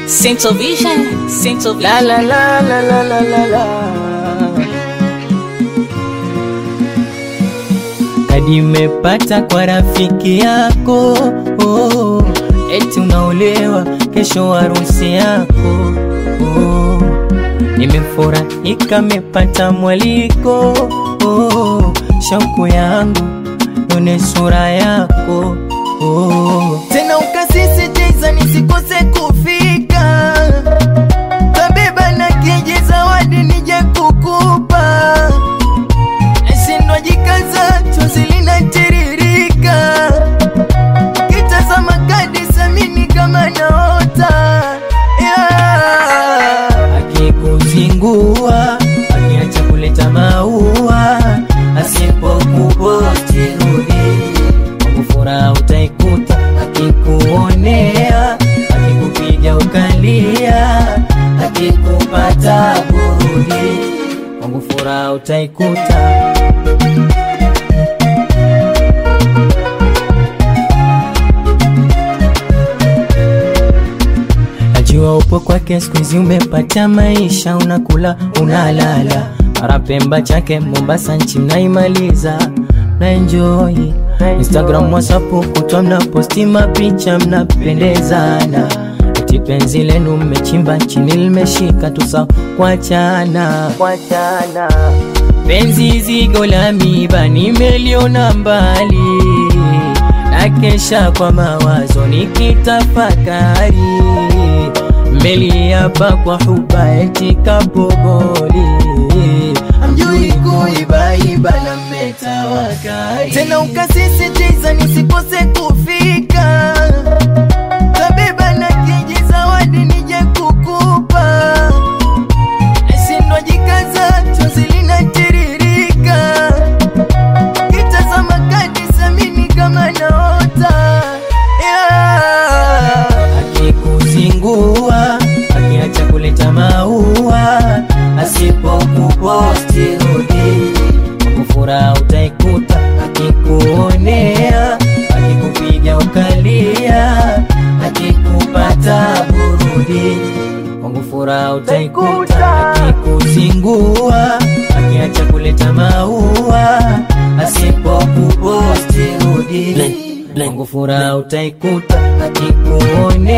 Central Vision, Central La la la la la la la la. Kadi mepata kwa rafiki yako oh, eti unaolewa kesho harusi yako oh, nimefurahika mepata mwaliko oh, shauku yangu yone sura yako oh. Tena ukasisitiza nisikose kufika kabeba na keje zawadi nije kukupa nashindwa jikaza chozi linatiririka kitazama kadi samini kama naota yeah. akikuzingua akiacha kuleta maua asipokuposti rudi kwangu furaha utaikuta akikuonea akikupiga ukalia akikupata burudi kwangu furaha utaikuta najua upo kwake siku hizi umepata maisha unakula unalala mara pemba chake mombasa nchi mnaimaliza mnaenjoy instagram whatsapp kutwa mnaposti mapicha mnapendezana eti penzi lenu mmechimba chini limeshika tusa kuachana kuachana penzi zigo la miba nimeliona mbali na kesha kwa mawazo nikitafakari meliapa kwa huba eti kabogoli amjui kuibaiba na mmetawakari tena ukasisitiza nisikose kufika kabeba na keji zawadi nije kukupa nashindwa jikaza chozi linatiririka kitazama kadi samini kama naota yeah. akikuzingua akiacha kuleta maua asipokuposti rudi kwangu furaha utaikuta akikuonea akikupiga ukalia akikupata burudi kwangu furaha utaikuta akikuzingua akiacha kuleta maua asipokuposti rudi kwangu furaha utaikuta akikuonea